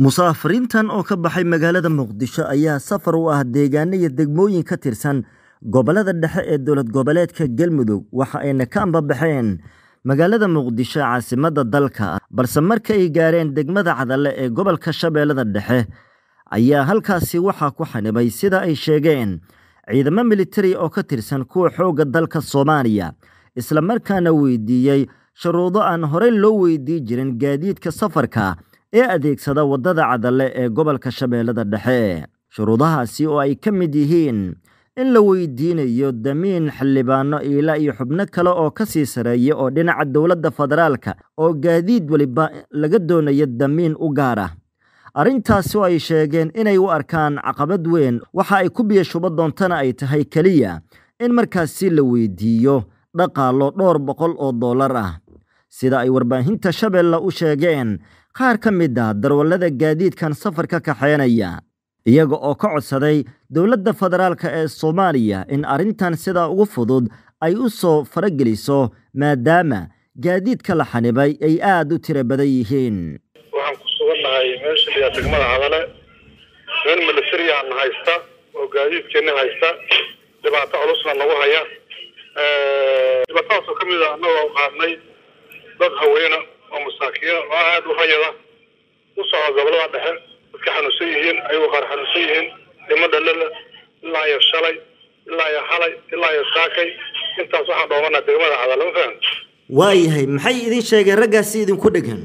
musaafiriintan oo ka baxay magaalada muqdisho ayaa safar u ah deegaano iyo degmooyin ka tirsan gobolada dhexe ee dowlad goboleedka galmudug waxa ayna ka ambabaxeen magaalada muqdisho caasimadda dalka balse marka ay gaareen degmada cadalle ee gobolka shabeellada dhexe ayaa halkaasi waxaa ku xanibay sida ay sheegeen ciidamo militari oo ka tirsan kuwa xoogga dalka soomaaliya islamarkaana weydiiyey shuruudo aan horey loo weydii jirin gaadiidka safarka ee adeegsada waddada cadalle ee gobolka shabeellada dhexe shuruudahaasi oo ay ka mid yihiin in la weydiinayo damiin xildhibaano iila iyo xubno kale oo ka sii sareeya oo dhinaca dowladda federaalka oo gaadiid weliba laga doonayo damiin u gaar ah arrintaasi oo ay sheegeen inay u arkaan caqabad weyn waxa ay ku biyo shubo doontana ay tahay keliya in markaasi la weydiiyo dhaqaalo dhowr boqol oo dollar ah sida ay warbaahinta shabeelle u sheegeen qaar ka mid ah darwallada gaadiidkan safarka kaxeynaya iyaga oo ka codsaday dowladda federaalk ee soomaaliya in arrintan sidaa ugu fudud ay u soo farageliso maadaama gaadiidka la xanibay ay aada u tiro badan yihiin waxaan ku sugannahay meesha liyaa degmada cadale nin milatariyaana haysta oo gaadiidkeenna haysta dhibaato culusna nagu haya dhibaatadaasoo ka mid a annagoo qaadnay dad haweena oo masaakiina oo aada u rayada u socda gobolada dhexe dadka xanuunsan yihiin ayagoo qaar xanuunsan yihiin dhimo dhalala ilaa iyo shalay ilaa iyo xalay ilaa iyo saakay intaas waxaan dhoomanaa degmada cadale ma fahan waayahay maxay idin sheegeen raggaasi idinku dhegan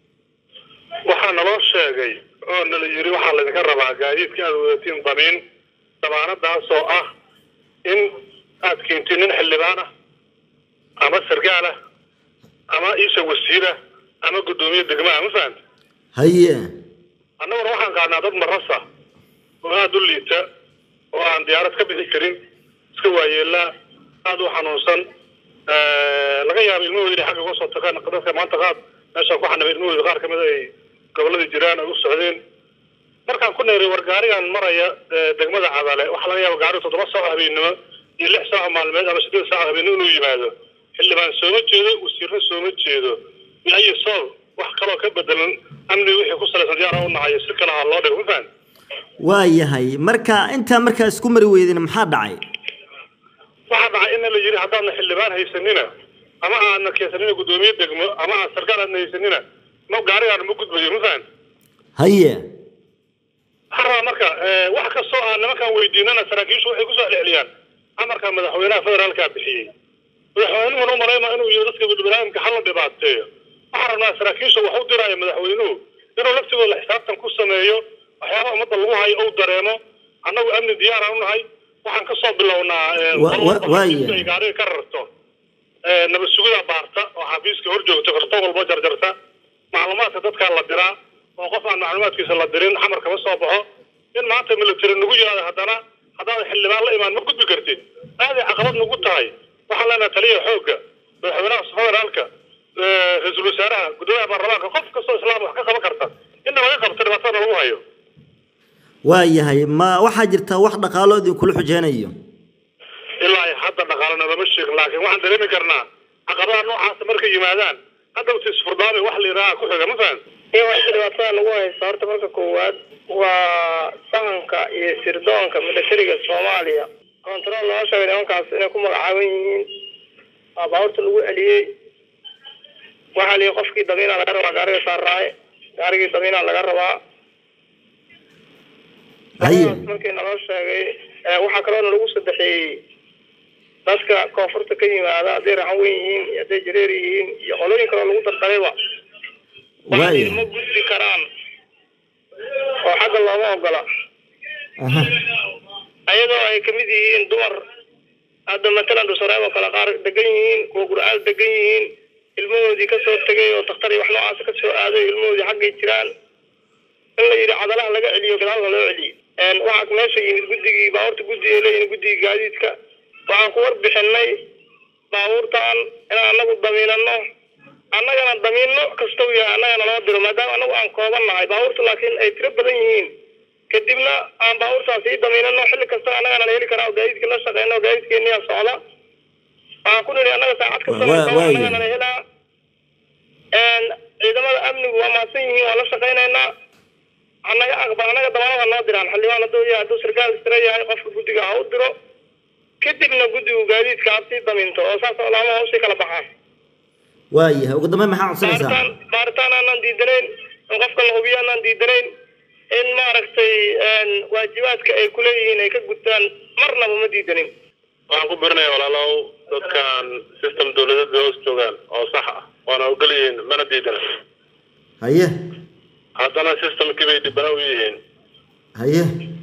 waxaa naloo sheegay oo nala yiri waxaa laydinka rabaa gaadiidka aada wadatiin damiin damaanadaasoo ah in aad keentid nin xildhibaan ah ama sargaal ah ama iisa wasiira ama guddoomiye degmaa ma fahanta haye annaguna waxaan qaadnaa dad marasa oo aada u liita oo aan diyaarad ka bixi karin iska waayeelaa aada u xanuunsan laga yaabo ilmahooda inay xagga uga soo tagaan dadka maanta qaad meeshaan ku xanibay ilmahooda qaar kamid ay goboladii jiraan ay u socdeen markaan ku neeray war gaarigan maraya degmada cadale waxaa laga yaaba gaariga toddoba saac habeennimo iyo lix saac maalmeed ama siddeed saac habeennimo inuu yimaado xildhibaan sooma jeedo wasiirna sooma jeedo iyo sool wax kaloo ka bedelan amni wixii ku salaysan diyaara u nahayo si kale ha loo dhigo ma fahan waayahay marka intaa markaa isku mari weydin maxaa dhacay waxaa dhacay in la yidhi haddaadna xildhibaan haysanina ama aadna keensanina guddoomiye degmo ama aad sarkaal aadna haysanina ma gaarigaana ma gudbayo ma fahan haye waxaa rabaa marka wax kastoo aan nimankaan weydiinana saraakiishu waxay kusoo celceliyaan amarka madaxweynaha federaalkaa bixiyey madaxweynuhuna u malayma inuu yidhi dadka biniaadamka hala dhibaateeyo waxaan rabnaa saraakiisha wax u diraayo madaxweynuhu inuu laftigooda la xisaabtan ku sameeyo waxyaaba ummadda lagu hayo ou dareemo annagu amni diyaaraan u nahay waxaan kasoo bilownaa ay gaariga ka rarto nabad sugida baarta oo xafiiska hor joogta karto walbo jarjarta macluumaadka dadkaa la diraa oo qof aan macluumaadkiisa la dirin xamar kama soo baxo in maanta military nagu yiraahdo haddana haddaad xildhibaan la imaan ma gudbi kartid aaday caqabad nagu tahay waxaan leenahay taliya xoogga madaxweynaha federaalka ra-iisul wasaaraha guddoomiyaha baarlamaanka qof kastoo islaam wax ka qaban karta inna laga qabto dhibaatada lagu hayo waayahay ma waxaa jirtaa wax dhaqaalo idinkula xujeynayo ilaa hadda dhaqaalona lama sheegin laakiin waxaan dareemi karnaa caqabadaha noocaasa markay yimaadaan hadhowta isfurdaami wax la yidhaaha ku xiga ma fahan iyo waxay dhibaatada lagu haysta horta marka koowaad waa sahanka iyo sirdoonka militariga soomaaliya control loo sheegay nimankaas inay ku magacaaban yihiin waa baabuurta lagu celiyey waxaa liyi qofkii damiina laga rabaa gaariga saarraaye gaarigii damiina laga rabaa markii naloo sheegay waxaa kaloona lagu sadexeeyey dadka koonfurta ka yimaada hadday raxan weyn yihiin iyo hadday jareer yihiin iyo qolooyin kaloo lagu dardarayba waxay ma gudbi karaan oo xagga looma ogola ayadoo ay kamid yihiin dumar hadda matalan dhusareeb oo kale qaar degan yihiin kuwa gurcaal degan yihiin ilmahoodii kasoo tegay oo daktar iyo wax noocaasa kasoo aaday ilmahoodii xaggay jiraan in la yidhi cadalaha laga celiyo gadaalka loo celiyo waxaa meesha yimid guddigii baabuurta guddiga leeyihin guddigii gaadiidka waxaan ku warbixinay baabuurtan inaan anagu damiinano annagana damiino kastau yahay annagana loo diro maadaama anagu aan kooban nahay baabuurta laakiin ay tiro badan yihiin kadibna aan baabuurtaas sii damiinano xilli kasta annagana la heli karaa oo gaadiidkii la shaqeyno gaadiidkeeniyaa socda waxaan ku nidhi annaga saacad kasta annagana la helaa ciidamada amnigu waa mahadsan yihiin waa la shaqeynaynaa aqbal anaga dabanada noo diraan xildhibaan hadduu yahay hadduu sarkaal istira yahay qofka guddiga ha u diro kadibna guddigu gaadiidka absii daminto oo saas oo laamaha usii kala baxaan waayahay ugu dambeyn maxaa codsanaysaa baaritaan baaritaan aanaan diidanayn in qofka la hubiyo aanaan diidanayn in maaragtay waajibaadka ay kuleeyihiin ay ka gudtaan marnaba ma diidanin waxaan ku birinaya walaalow dadkan system dawladeed bay hoos joogaan oo sax ah waana ogol yihiin mana diidana haye haddana systemkii bay dhibana u yihiin haye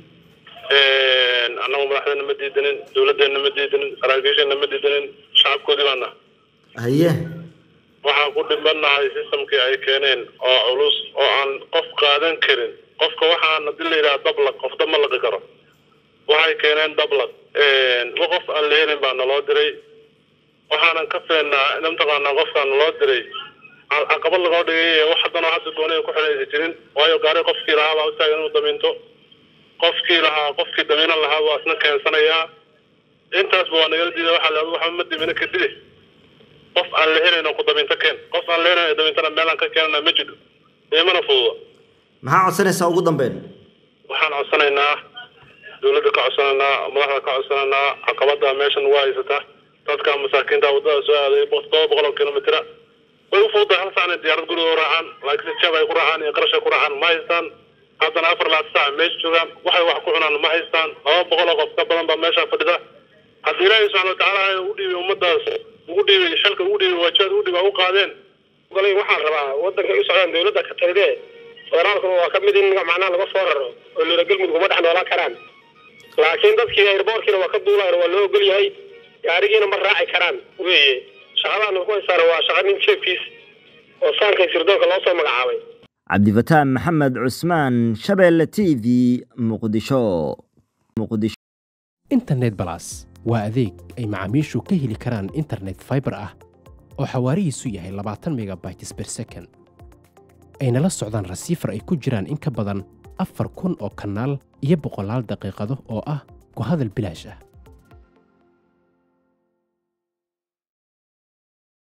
annagu madaxdeena ma diidanin dawladdeena ma diidanin saraakiisheena ma diidanin shacabkoodii baana haye waxaan ku dhibanahay systemkii ay keeneen oo culus oo aan qof qaadan karin qofka waxaan hadii la yidhaha dablaq qof dab ma laqi karo waxay keeneen dablaq wa qof aan la helin baa naloo diray waxaanan ka feennaa in mataqaanaa qofkaa naloo diray caqabad lagoo dhigay wax haddana hadda doonaya ku xidhaysa jirin waayo gaari qofkii lahaa baa utaagan inuu damiinto qofkii lahaa qofkii damiinan lahaa waa isna keensanayaa intaasba waa nagala diida waxaa la waxba ma dimina kadide qof aan la helayn oo ku damiinto keen qof aan la helayn damiintana meelaan ka keenana ma jiro imana fududa maxaa codsanaysaa ugu dambeyn waxaan codsanaynaa dawladda ka codsanaynaa madaxda ka codsanaynaa caqabada meeshan waa haysata dadka masaakiinta wadada soo aaday todoba boqol oo kilomitira way u fududahay hal saacna diyaarad guriga u raacaan laakiin jab ay ku raacaan iyo qarash ay ku raacaan ma haystaan haddana afar laad saac meesha joogaan waxay wax ku cunaan ma haystaan laba boqol oo qof ka badan baa meesha fadhida haddii ilaahay subxana watacaala ugu dhiibay ummadaas ugu dhiibay shalka ugu dhiibay waajibaad ugu dhiibay u qaadeen golay waxaan rabaa waddanka u socdaan dawladda ka talide federaalkuna waa ka mid in macnaha laga soo raro oo loola galmudug uma dhex noolaan karaan laakiin dadkii airboorkiina waa ka duulaan waa loo ogol yahay gaarigiina ma raaci karaan weye shaqadaan ku haysaana waa shaqa nin jeefkiis oo saankay sirdoonka loo soo magacaabay cabdifataan maxamed cusmaan shabeelle t v muqdisho muqdisho internet balas waa adeeg ay macaamiishu ka heli karaan internet fiber ah oo xawaarihiisu yahay labaatan megabytes per second ayna la socdaan rasiifar ay ku jiraan in ka badan afar kun oo kanaal iyo boqolaal daqiiqado oo ah ku hadal bilaash ah